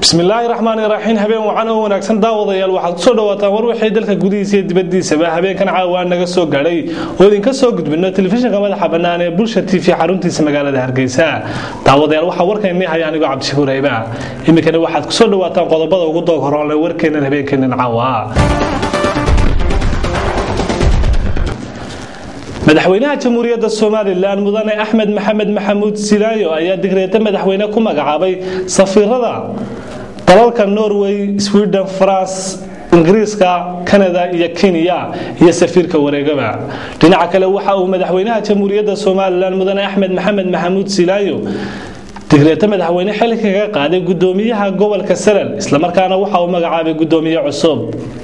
bismillaahi raxmaani raxiim habeen wacan oo wanaagsan daawadayaal waxaad kusoo dhawaataan war wixii dalka gudihiisa iyo dibadiisaba habeenkan caawa naga soo gaadhay oo idinka soo gudbino telefishinka madaxa bannaan ee bulsha t v xaruntiisa magaalada hargeysa daawadayaal waxaa warkaynii haya anigoo cabdishakuur hayba iminkana waxaad kusoo dhawaataan qodobada ugu doog horoonle warkeennan habeenkeennan caawa madaxweynaha jamhuuriyadda somalilan mudane axmed maxamed maxamuud silaayo ayaa digreeta madaxweyne ku magacaabay safiirada dalalka norway sweden france ingiriiska kanada iyo kenya iyo safiirka wareegaba dhinaca kale waxa uu madaxweynaha jamhuuriyadda somalilan mudane axmed maxamed maxamuud silaayo digreeta madaxweyne xilli kaga qaaday gudoomiyaha gobolka salal islamarkaana waxa uu magacaabay gudoomiye cusub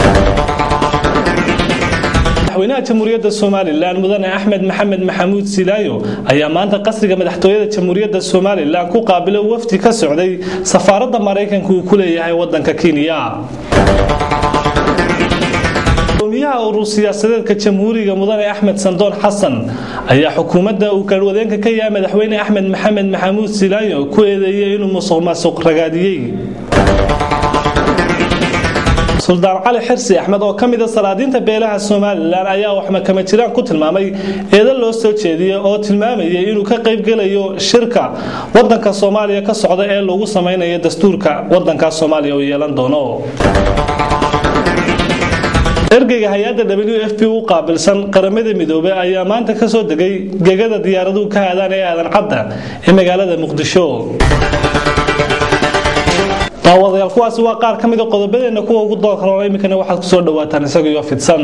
madaxweynaha jamhuuriyadda somalilan mudane axmed maxamed maxamuud silaayo ayaa maanta qasriga madaxtooyada jamhuuriyadda somalilan ku qaabilay wafdi ka socday safaaradda maraykanka uu ku leeyahay wadanka kenya gudoomiyaha urur siyaasadeedka jamhuuriga mudane axmed sandoon xasan ayaa xukuumadda uu garwadeenka ka yahay madaxweyne axmed maxamed maxamuud silaayo ku eedeeyey inuu musuq maasuq ragaadiyey suldaan cali xirsi axmed oo ka mida salaadiinta beelaha somalilan ayaa waxmakama jiraan ku tilmaamay eedan loo soo jeediyey oo tilmaamayay inuu ka qaybgelayo shirka wadanka soomaaliya ka socda ee lagu samaynayo dastuurka wadanka soomaaliya uu yeelan doono ergeyga hay-adda w f b u qaabilsan qaramada midoobey ayaa maanta kasoo degay gegada diyaaraduhu ka aadaan ee aadan cadda ee magaalada muqdisho daawadayaal kuwaasi waa qaar ka mida qodobadeenna kuwa ugu doorkaroona iminkana waxaad kusoo dhawaataan isagaiyo fidsan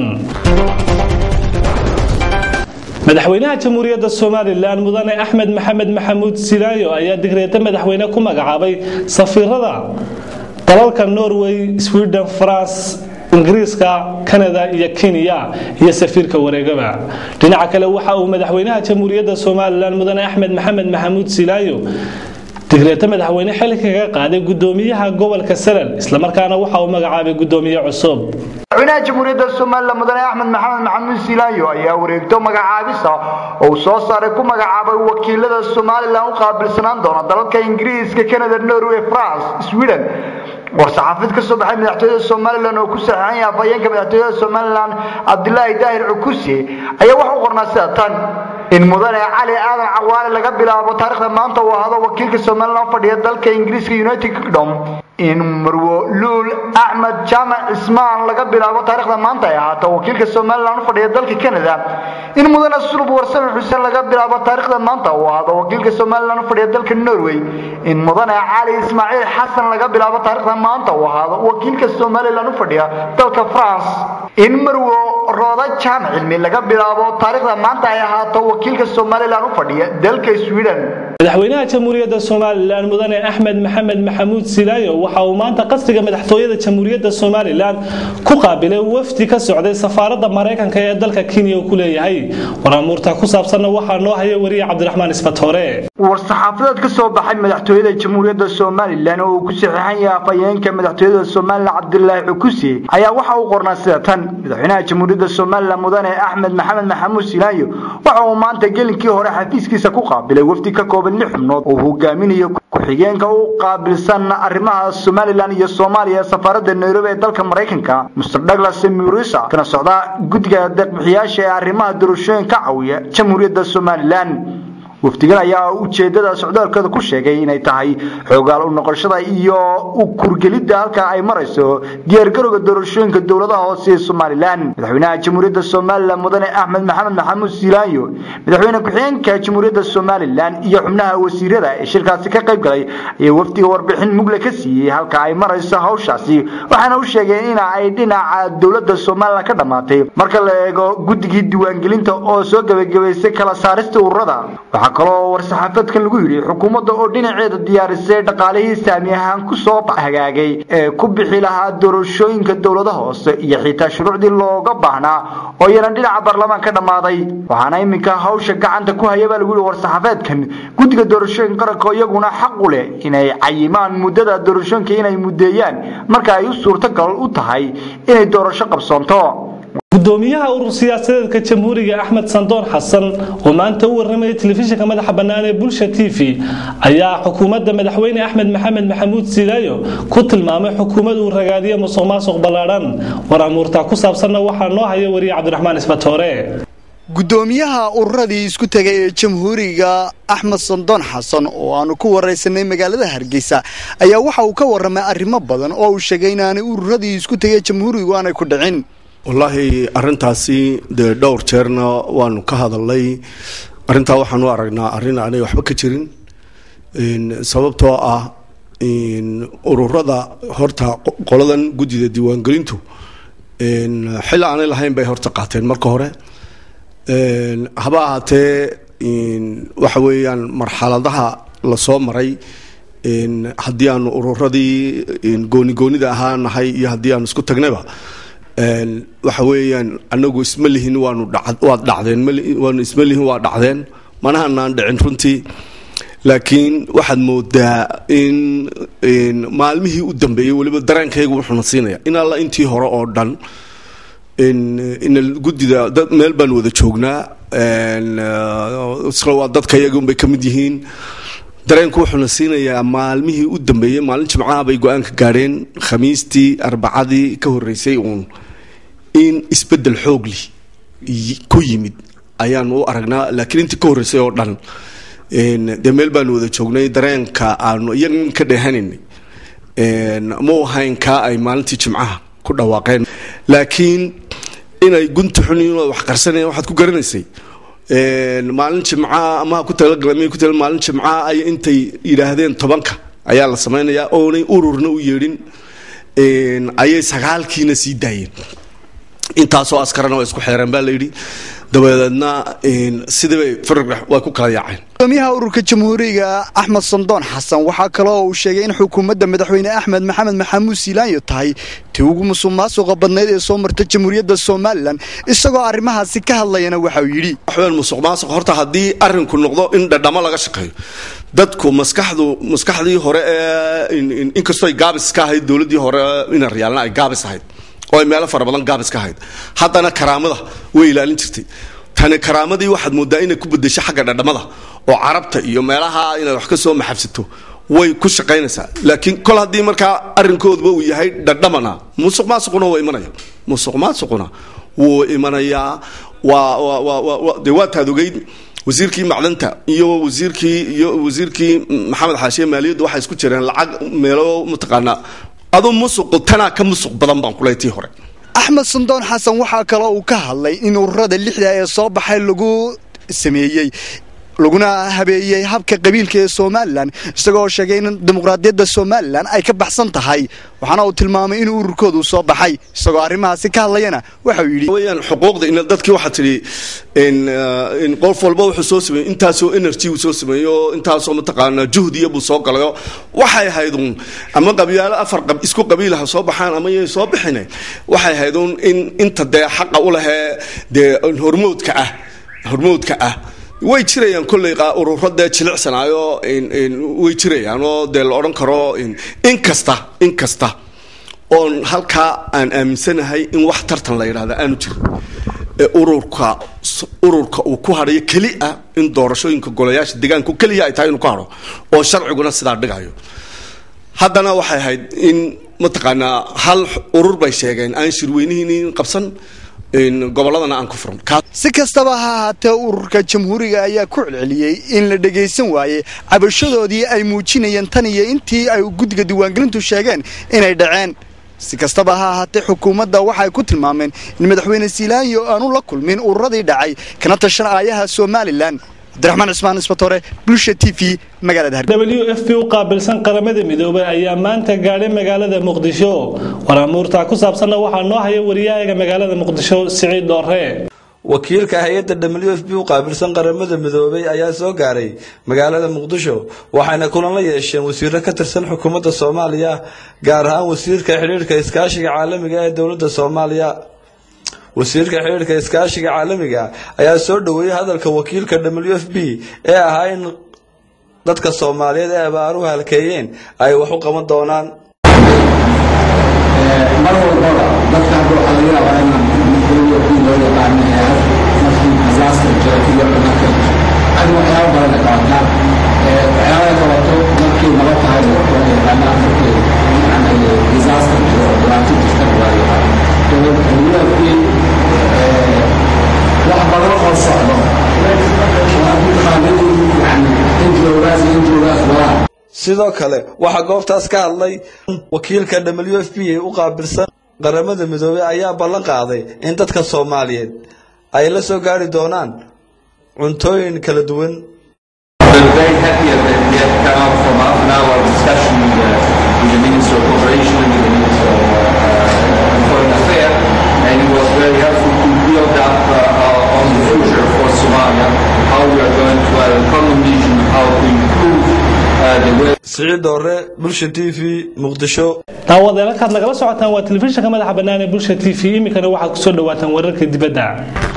madaxweynaha jamhuuriyadda somalilan mudane axmed maxamed maxamuud silaayo ayaa digreeta madaxweyne ku magacaabay safiirada dalalka norway sweden france ingiriiska kanada iyo kenya iyo safiirka wareegaba dhinaca kale waxa uu madaxweynaha jamhuuriyadda somalilan mudane axmed maxamed maxamuud silaayo digreeta madaxweyne xilli kaga qaaday gudoomiyaha gobolka salal islamarkaana waxa uu magacaabay gudoomiye cusub madaxweynaha jamhuuriyadda somalilan mudane axmed maxamed maxamuud silaayo ayaa wareegto magacaabisa oo uu soo saaray ku magacaabay wakiilada somalilan u qaabilsanaan doona dalalka ingiriiska canada norway france sweden war-saxaafid ka soo baxay madaxtooyada somalilan oo ku saxiixan yahay afhayeenka madaxtooyada somalilan cabdilaahi daahir cukusi ayaa waxa u qornaa sida tan in mudane cali aadan cawaale laga bilaabo taarikhda maanta uu ahado wakiilka somalilan fadhiya dalka ingiriiska united kingdom in marwo luul axmed jaamac cismaan laga bilaabo taarikhda maanta ay ahaato wakiilka somalilan u fadhiya dalka canada in mudane sulub warsame xuseen laga bilaabo taarikhda maanta uu ahado wakiilka somalilan u fadhiya dalka norway in mudane cali ismaaciil xasan laga bilaabo taarikhda maanta uu ahaado wakiilka somalilan u fadhiya dalka france in marwo rooda jaamac cilmi laga bilaabo taarikhda maanta ay ahaato wakiilka somalilan u fadhiya dalka sweden madaxweynaha jamhuuriyadda somalilan mudane axmed maxamed maxamuud silaayo waxa uu maanta qasriga madaxtooyada jamhuuriyadda somalilan ku qaabilay wafdi ka socday safaaradda maraykanka ee dalka kenya uu ku leeyahay waraamuurta ku saabsanna waxaa noo haya wariye cabdiraxmaan isbatoore war-saxaafadeed ka soo baxay madaxtooyada jamhuuriyadda somalilan oo uu ku saxiixan yahay afhayeenka madaxtooyada somalilan cabdilaahi cukusi ayaa waxa uu qornaa sida tan madaxweynaha jamhuuriyadda somalilan mudane axmed maxamed maxamuud silaayo waxa uu maanta gelinkii hore xafiiskiisa ku qaabilay wafdi ka kooban lix xubnood oo hogaaminayo ku-xigeenka u qaabilsan arrimaha somalilan iyo soomaaliya safaaradda nairobi ee dalka maraykanka mr douglas murisa kana socda guddiga deeqbixiyaasha ee arrimaha doorashooyin ka caawiya jamhuuriyadda somalilan wafdigan ayaa ujeedada socdaalkooda ku sheegay inay tahay xoogaal u noqoshada iyo u kurgelidda halka ay marayso diyaargarowga doorashooyinka dowladaha hoose ee somalilan madaxweynaha jamhuuriyadda somalilan mudane axmed maxamed maxamuud silaayo madaxweyne ku-xigeenka jamhuuriyadda somalilan iyo xubnaha wasiirada ee shirkaasi ka qayb galay ayaa wafdiga warbixin mugle ka siiyey halka ay marayso hawshaasi waxaana u sheegeen in ay dhinaca dowladda somalilan ka dhammaatay marka la eego guddigii diiwaangelinta oo soo gebagabaysay kala saarista ururada kaloo war-saxaafeedkan lagu yidhi xukuumadda oo dhinaceeda diyaarisay dhaqaalihii saami ahaan ku soo hagaagay ee ku bixi lahaa doorashooyinka dowlada hoose iyo xitaa shuruucdii looga baahnaa oo iyana dhinaca baarlamaan ka dhammaaday waxaana iminka hawsha gacanta ku haya baa lagu yidhi war-saxaafeedkan guddiga doorashooyinka qaranka iyaguna xaq u leh inay cayimaan muddada doorashooyinka inay muddeeyaan marka ay u suurtagal u tahay inay doorasho qabsoonto gudoomiyaha urur siyaasadeedka jamhuuriga axmed sandoon xasan oo maanta u warramaya telefishinka madaxa bannaan ee bulsha t v ayaa xukuumadda madaxweyne axmed maxamed maxamuud silaayo ku tilmaamay xukuumad uu ragaadiyo musuq maasuq ballaadhan war amuurtaa ku saabsanna waxaa noo haya wariye cabdiraxmaan isbatoore gudoomiyaha ururadii isku tegay ee jamhuuriga axmed sandoon xasan oo aanu ku waraysanay magaalada hargeysa ayaa waxa uu ka warramay arrimo badan oo uu sheegay inaanay ururadii isku tegay jamhuurigu aanay ku dhicin wallaahi arrintaasi dee dhowr jeerna waanu ka hadalnay arrintaa waxaanu aragnaa arrin aanay waxba ka jirin sababtoo ah ururada horta qoladan guddida diiwaangelintu xil aanay lahayn bay horta qaateen marka hore haba ahaatee waxa weeyaan marxaladaha lasoo maray haddii aanu ururadii gooni goonida ahaa nahay iyo haddii aanu isku tagnayba waxa weeyaan anagu isma lihin waanu waad dhacdeen waanu isma lihin waa dhacdeen manahanaan dhicin runtii laakiin waxaad moodaa in maalmihii u dambeeyey weliba dareenkaygu wuxuuna siinaya in alla intii hore oo dhan in guddida dad meel baan wada joognaa isla waa dadka iyaga unbay ka mid yihiin dareenku wuxuuna siinayaa maalmihii u dambeeyey maalin jimcaha bay go-aanka gaadheen khamiistii arbacadii ka horeysay uun in isbedel xoogli ku yimid ayaan u aragnaa laakiin intii ka horreysay oo dhan dee meel baanu wada joognay dareenka aanu iyagan ka dheehanaynay ma ahayn kaa ay maalintii jimcaha ku dhawaaqeen laakiin inay gunta xuniin wax qarsanayaan waxaad ku garanaysay maalin jimca ama ku talagala ku tala maalin jimca ay intay yidhaahdeen tobanka ayaa la samaynayaa oonay ururna u yeedhin ayay sagaalkiina sii daayeen intaasoo askarana waa isku xeereen baa layidhi dabadeedna sidiibay farg way ku kala yaaceen gudoomiyaha ururka jamhuuriga axmed sandoon xasan waxaa kaloo uu sheegay in xukuumadda madaxweyne axmed maxamed maxamuud siilaanyo tahay tii ugu musuq maasuqa badnayd ee soo marta jamhuuriyadda somalilan isagoo arrimahaasi ka hadlayana waxa uu yidhi waxween musuq maasuq horta haddii arrinku noqdo in dhadhamo laga shaqeeyo dadku maskaxdu maskaxdii hore ee inkastoo ay gaabis ka ahayd dowladdii hore ina riyaalna ay gaabis ahayd oo ay meelo fara badan gaabis ka ahayd haddana karaamada way ilaalin jirtay tani karaamadii waxaad moodaa inay ku bedesho xagga dhadhamada oo carabta iyo meelaha inaad wax ka soo maxabsato way ku shaqaynaysaa laakiin kol haddii markaa arrinkooduba uu yahay dhadhamana musuq maasuquna waa imanaya musuq maasuquna wuu imanayaa waa dee waa taad ogeyd wasiirkii macdanta iyo wasiirkii iyo wasiirkii maxamed xaashiye maaliyaddu waxay isku jireen lacag meelo mataqaanaa aduu musuqu tanaa ka musuq badan baan kuley tii hore axmed sandoon xasan waxaa kaloo uu ka hadlay in ururada lixda ee soo baxay lagu sameeyey laguna habeeyey habka qabiilka ee somalilan isagoo sheegay in dimuqraadiyadda somalilan ay ka baxsan tahay waxaana uu tilmaamay in ururkoodu soo baxay isagoo arrimahaasi ka hadlayana waxauu yidhi weyaan xuquuqda in dadkii waxaa tidhi in qof walba wuxuu soo sameeyey intaasoo energy uu soo sameeyo intaasoo mataqaanaa juhdiya buu soo galayo waxay ahaydun ama qabyaalo afar isku qabiilaha soo baxaan ama yay soo bixine waxay ahaydun in inta dee xaqa u lehee dee hormoodka ah hormoodka ah way jirayaan kolley ururo dee jilicsanaayo way jirayaan oo dee la odhan karo inkasta inkasta oon halkaa aan aaminsanahay in wax tartan la yidhahda aanu jirin ururka ururka uu ku hadhayo keli ah in doorashooyinka golayaasha deegaanku keliya ay tahay inuu ku hadho oo sharciguna sidaa dhigayo haddana waxay ahayd in mataqaanaa hal urur bay sheegeen aan shirweynihiin qabsan gobolladana aan ku furan si kastaba ha ahaatee ururka jamhuuriga ayaa ku celceliyey in la dhagaysan waayey cabashadoodii ay muujinayeen tan iyo intii ay guddiga diiwaangelintu sheegeen inay dhaceen si kastaba ha ahaatee xukuumadda waxay ku tilmaameen in madaxweyne siilaanyo aanu la kulmin ururadii dhacay kana tashan aayaha somalilan cabdiraxmaan cismaan isbatore bulsha t v magaalada w f b u qaabilsan qaramada midoobay ayaa maanta gaadhay magaalada muqdisho war amuurtaa ku saabsanna waxaa noo haya wariyahayga magaalada muqdisho siciid dhoore wakiilka hay-adda w f b u qaabilsan qaramada midoobay ayaa soo gaaray magaalada muqdisho waxayna kulan la yeesheen wasiiro ka tirsan xukuumadda soomaaliya gaar ahaan wasiirka xidhiirhka iskaashiga caalamiga ee dowladda soomaaliya wasiirka xidhiirka iskaashiga caalamiga ayaa soo dhoweeyey hadalka wakiilka w f b ee ahaa in dadka soomaaliyeed ee abaaruhu halkeeyeen ay wax u qaban doonaan mar walbaba dadka hadda waxaa laga yaabaa inaan kuwii loo yaqaano ee markii disaster jira kuwa marka adi waxyaaba badan ay qabataa waxyaaba ay qabato markii naba tahay loo yaqaano markii yani disaster jiro oo dhibaato jirta loo yaqaano dowladkii wax badan oo socdo sidoo kale waxaa goobtaas ka hadlay wakiilka w f b ee u qaabilsan qaramada midoobey ayaa ballan qaaday in dadka soomaaliyeed ay la soo gaari doonaan cuntooyin kala duwan We're very happy that we have come out from half an hour discussion with, uh, with the Minister of Cooperation and with the Minister of uh, Foreign Affairs, and it was very helpful to build up uh, uh, on the future for Somalia, how we are going to have a common vision, how to improve uh, the way. siciid doore bulsha t v muqdisho daawadeed halkaad nagala socotaan waa telefishinka madaxa bannaan ee bulsha t v iminkana waxaad kusoo dhawaataan wararka dibadda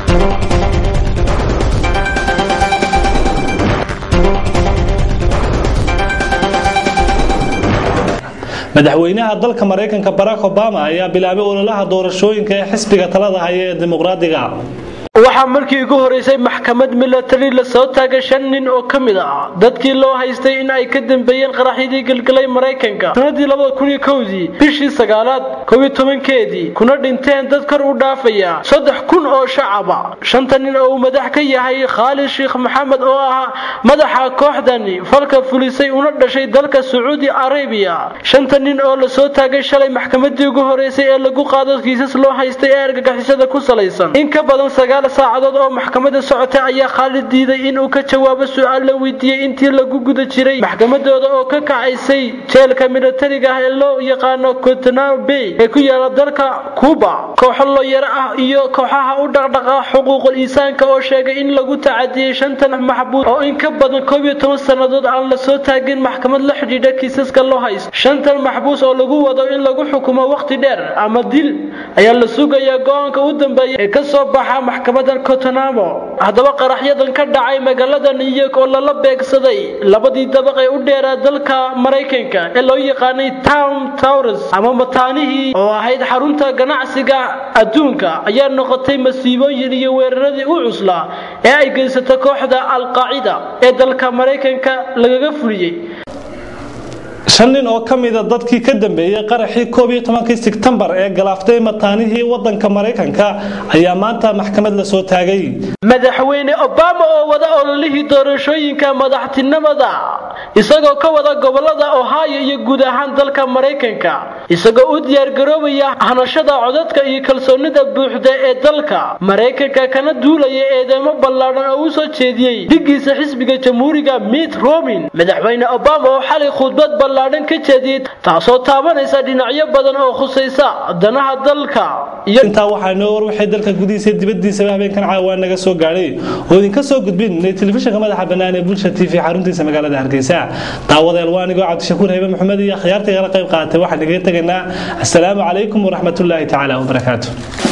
madaxweynaha dalka maraykanka barack obama ayaa bilaabay ololaha doorashooyinka ee xisbiga talada haya ee dimuqraadiga waxaa markii ugu horeysay maxkamad milatari lasoo taagay shan nin oo ka mid ah dadkii loo haystay in ay ka dambeeyeen qaraxyadii gelgelay maraykanka sanadii labada kun iyo kowdii bishii sagaalaad kow iyo tobankeedii kuna dhinteen dad kor u dhaafaya saddex kun oo shacaba shanta nin oo uu madax ka yahay khaalid sheekh maxamed oo ahaa madaxa kooxdani falka fulisay una dhashay dalka sacuudi arabiya shanta nin oo lasoo taagay shalay maxkamadii ugu horeysay ee lagu qaado kiisas loo haystay ee argagixisada ku salaysan in ka badan sagaal saacadood oo maxkamada socotay ayaa khaalid diiday inuu ka jawaabo su-aal la weydiiyey intii lagu guda jiray maxkamadooda oo ka kacaysay jeelka milatariga ah ee loo yaqaano cotonal bay ee ku yaala dalka cuba kooxo looyaro ah iyo kooxaha u dhaqdhaqa xuquuqul insaanka oo sheegay in lagu tacadiyey shantan maxbuus oo in ka badan koob iyo toban sannadood aan lasoo taagin maxkamad la xidhiidha kiisaska loo haysto shantan maxbuus oo lagu wado in lagu xukumo waqti dheer ama dil ayaa la sugayaa go-aanka u dambeeya ee kasoo baxa maxkamad cotonamo haddaba qaraxyadan ka dhacay magaalada new york oo lala beegsaday labadii dabaq ee u dheeraa dalka maraykanka ee loo yaqaanay town towres ama mataanihii oo ahayd xarunta ganacsiga adduunka ayaa noqotay masiibooyin iyo weeraradii u cuslaa ee ay geysato kooxda al-qaacida ee dalka maraykanka lagaga fuliyey shan nin oo ka mida dadkii ka dambeeyey qaraxii koob iyo tobankii sebtembar ee galaaftay mataanihii wadanka maraykanka ayaa maanta maxkamad la soo taagay madaxweyne obama oo wada ololihii doorashooyinka madaxtinimada isagoo ka wada gobolada ohio iyo guud ahaan dalka maraykanka isagoo u diyaargaroobaya hanashada codadka iyo kalsoonida buuxda ee dalka maraykanka kana duulaya eedeymo ballaadhan oo u soo jeediyey dhigiisa xisbiga jamhuuriga mitt romin madaxweyne obama oo xalay khudbad ballaadhan ka jeediyey taasoo taabanaysa dhinacyo badan oo khusaysa danaha dalka iyo intaa waxaa noo war waxay dalka gudihiisa dibadiisaba habeenkan caawaa naga soo gaadhay oo idinka soo gudbin telefishinka madaxa bannaan ee bulsha t v xaruntiisa magaalada hargeysa daawadeel waa anigoo cabdishakuur haybe maxamed iyo akhyaarta igala qayb qaatay waxaan igaga tegaynaa asalaamu calaykum waraxmatullaahi tacaala wabarakaatu